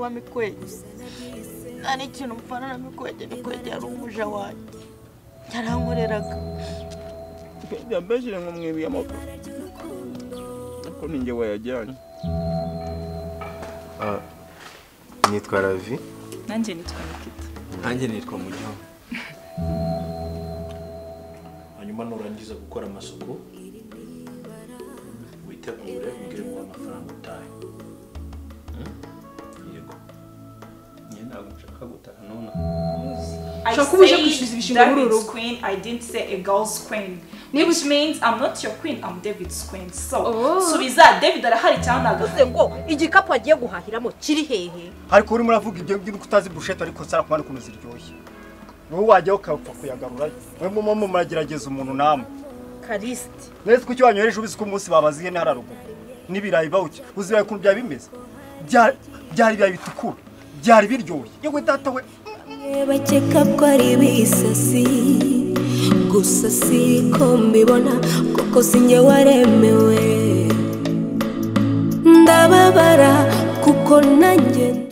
wa Mikwege nta n'ikintu mpfana na Mikwege Mikwege yari umuja wanjye yarankoreraga Mikwege yambeshyire ngo mwibiye amaguru ariko ni njye wayajyanye nitwa ravi nanjye nitwa nikita nanjye nitwa mujyaho hanyuma nurangiza gukora amasuku witegure umbwire ngo amafaranga utahe yego niyo ntabwo nshaka gutaha nonaha I Ushaka uba uje said gusubiza ibishingwe muri uru David's rugo. queen, I didn't say a girl's queen. Niba- Which means I'm not your queen, I'm David's queen. So, Oh. subiza David arahari cyangwa ntabwo uvuze ngo igikapu agiye guhahiramo kiri hehe ariko urimo uravuga ibyo ngibyo ko utazi bushete ariko sarakubana ukuntu ziryoshye wowe wajyaho ukapfa kuyagarura mwe muba mumuragerageza umuntu namwe karisiti mwese kuki wanyohereje ubizi ko umunsi babaziye ntara ruguru n'ibirayi bawuki uziraye ukuntu byaba bimeze Bya- byari ibirayi bitukura byari biryoshye yewe data we bakeka ko ari ibisasi gusa si ko mbibona kuko si njye waremewe ndababara kuko nanjye